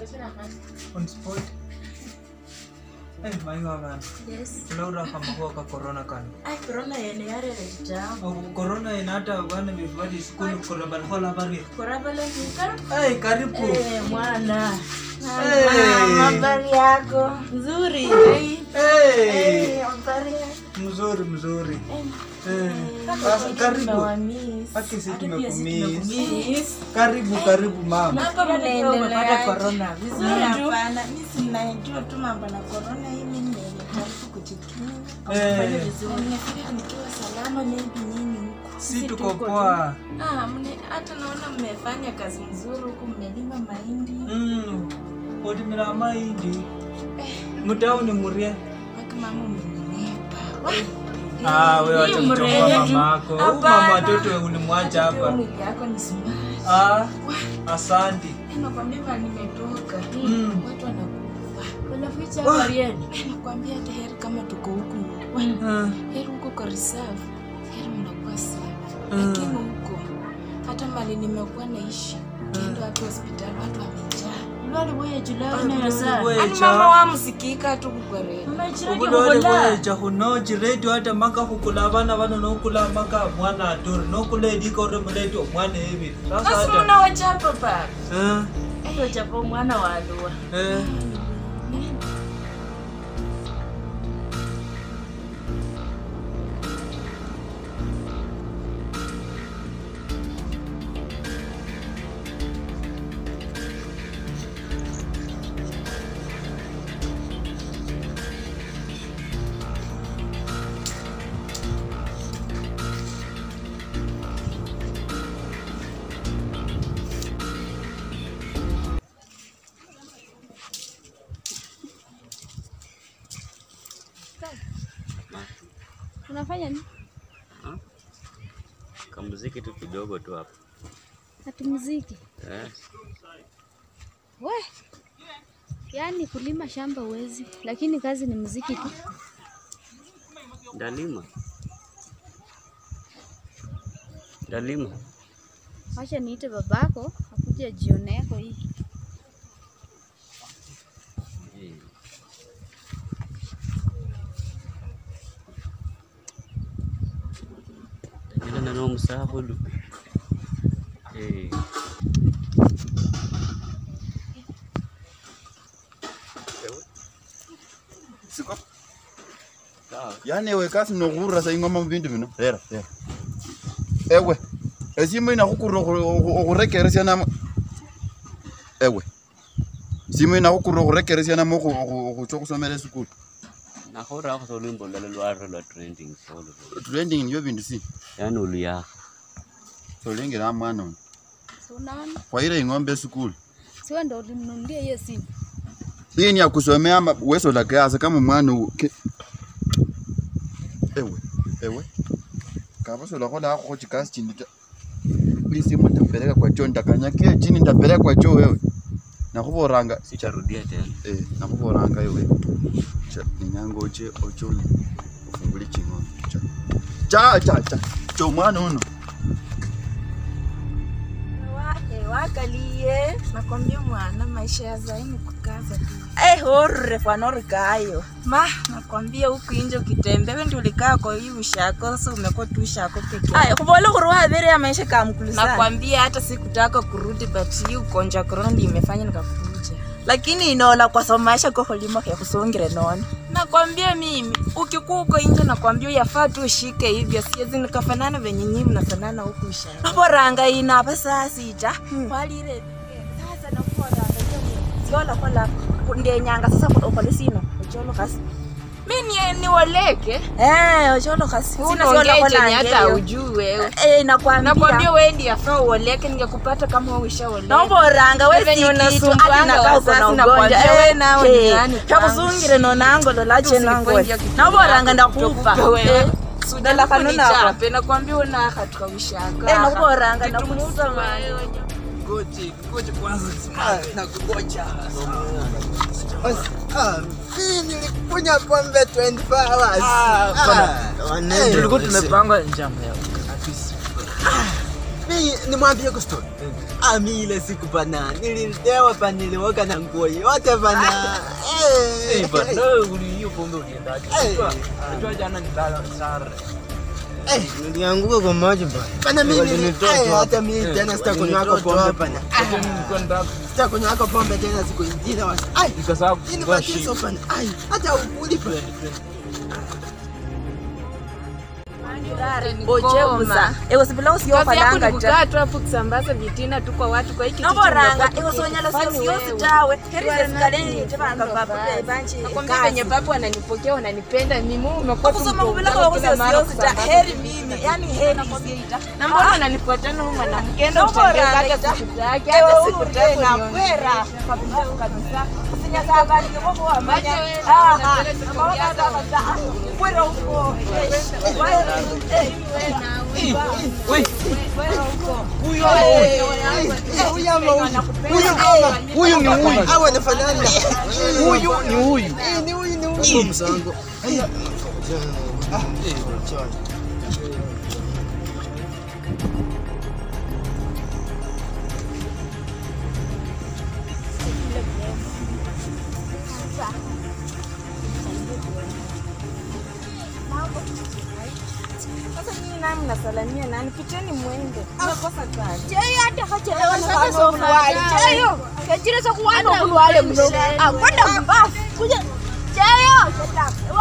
on spot Eh, maiwa bana Yes. ulaura kamakuwa ka corona kana Ai, corona yene yarere kitambo. Au corona inata bana bifadi skulu korabal hola bari Korabale nika. hey karibu Eh, mwana. Hey. Habari yako? Nzuri. hey Eh, habari yako? mzuri mzuri Eh, eh kaka, ah, karibu tumewamiss. Haki si Hata pia sisi tumekumiss. tumekumiss. karibu karibu mama Hapa mnaendelea umepata corona. Vizuri tu. Hapana, mi sinajua tu mambo na corona hii, mi nimejaribu kujikinga. eh Nimefika nikiwa salama, maybe nini huko. si tuko poa Ah, mne- hata naona mmefanya kazi nzuri huku, mmelima mahindi mm otimira mahindi mutauni murie mpaka mama umenenepa. Wah, ah wewe acha Hii kuchongoa mrembo. mamako huyu mama Hapana. watoto ulimwacha hata pia hapa mwili yako ni smart. ah asante Nakwambia bali nimetoka mm watu wanakufa. Unaficha Wah. habari yenu? Nakwambia hata heri kama tuko huku, Wah, ah, heri huko kwa reserve, heri mnakuwa safe. Mm. Lakini huko hata mali nimekuwa naishi, kendo watu hospitali, watu wamejaa. Ulwali bweya julao Ah, nero sana. bweya. Ani Echa. mama wa msikika tu kukwerera. Unachiraje ubulole kukola? bweja hunoji redio hata maka hukula abana bano nokula maka mwana aturi nokula edika ore muleti omwana ebi sasa Basi hata mnawachapa pale. eh, Ndio chapo mwana wa alua. eh. Unafanya nini? kamuziki tu kidogo tu hapa Ati muziki. eh. We. Yaani kulima shamba uwezi, lakini kazi ni muziki tu. Ndalima, ndalima. Wacha niite babako akuje ajione yako hii. Eh, Tagenda na n'omusabulu Eh, Siko. sawa. Yani ewe kasi nokhurira sa ingoma mubindu bino rera rera ewe esimu inakhukurira okhurekeresya namo ewe simu inakhukurira okhurekeresya namo okhucha okhusomera esukulu nakhorakho sa olwimbo lulala lwarira lwa trending solo trending niyo bindu si yani oluyakha solengela mwana ono Si unaona? khwaira ing'ombe esukulu Si wewe ndio ulimnunulia hiyo simu. hii ni ya kusomea ama wesola kiasi kama mwana u- ke- ewe ewe kavasola kholakho chikasi chindi ta hii simu nitapeleka kwa choo nitakanyakia chini nitapeleka kwa choo wewe nakhuvoranga sicharudia tena eh, nakhuvoranga ewe cha ninyanga oche ochoni ufungule ching'ombe cha cha cha cha cha omwana uno Wa- wakalie nakwambia mwana maisha ya zaini kukaza tu Eh, orre fwana kayo. ma nakwambia huku inje ukitembea wewe ndio ulikaa kwa hii ushako sasa umekuwa tu ushako peke yako Aya, kubola kuri wabere ya maisha kamkulisana. nakwambia hata sikutaka kurudi but hii ugonjwa wa corona ndio imefanya nikakuja Lakini inola kwa sababu maisha ko holimo ya kusongere nona. nakwambia mimi ukikuwa uko nje nakwambia yafaa tu ushike hivyo siwezi nikafanana venye nyinyi mnafanana huku ushako Naboranga ina pesa sita. walire sasa nakuoranga Siola kola ndenyanga sasa ukole sino. Ocholo kasi. mi ni niwaleke Eh, ocholo kasi. Sina siola unaongea kola chenye hata ngeyo. ujui wewe Eh, nakwambia. nakwambia wewe ndiye afaa uoleke ningekupata kama wewe ushaoleka Naboranga we Venye sikitu unasumbuanga ati nakaa uko na wazazi, ugonjwa. nakwambia we nawe ni nani kwangu? Chakusungire nonango lolache Hata nango. usipoingia kitu Naboranga yako, ndakupa. kutokupa wewe. Eh, Sudan Dala kanuna kunicha, hapa. pe, nakwambia una hatu kaushaka Eh, nakuboranga ndakupa. Ngoje, ngoje kwanza na kugoja. nilikunywa pombe 24 hours. Ah. Tulikuwa tumepanga njama ya kabisa. Mimi nimwambie kustori. Ah, mi ile siku bana nililewa pa nilioga na nguo yote bana. Eh. Eh, bana, wewe uli- hiyo pombe uliendaje? Eh. Unajua- unajua jana nilala sare. Eh, nilianguka kwa maji bana. Bana mimi Walinitoa eh, tu hata hapo. mimi Eh, tena sitakunywa walinitoa tu pombe hapo. bana. Hata mimi nilikuwa nataka Sitakunywa pombe tena siku ingine wasi. Ai, nikasahau ini kufungua mateso ship. bana. Ai, hata ukuli bana. ojebuza ewosibila Kazi yako usiyofananga ni ta kukaa tu hapo kusambaza vitina tu kwa watu kwa hiki kitu noboranga ndio kwa ewosonyala kufanya siosiosi wewe. tawe You are not herizezikaleni tebanga papupe banchi Nakwambia venye papu wananipokea wananipenda mimi umekuwa tu okusoma mtu kubila mkali kwa kila mara kusiosiosi ta kusambaza heri vitina. mimi yani heri isiita na mbona unanifuatana huyu mwanamke enda Noboranga utembee ita. hata siku yake hata siku tatu na nione. kwera kabisa kabisa sinyakabanike bobo wamanya Wacha wewe, aha unapenda siku amaona yako. kama ta kwera huko Huyu ni huyu. Hao wanafanana. Huyu ni huyu. Eh, ni huyu ni huyu. Msango. Sasa nyinyi nani mnasalamia nani? Piteni mwende. Mnakosa sana. kwenda mbafu kuja cheyo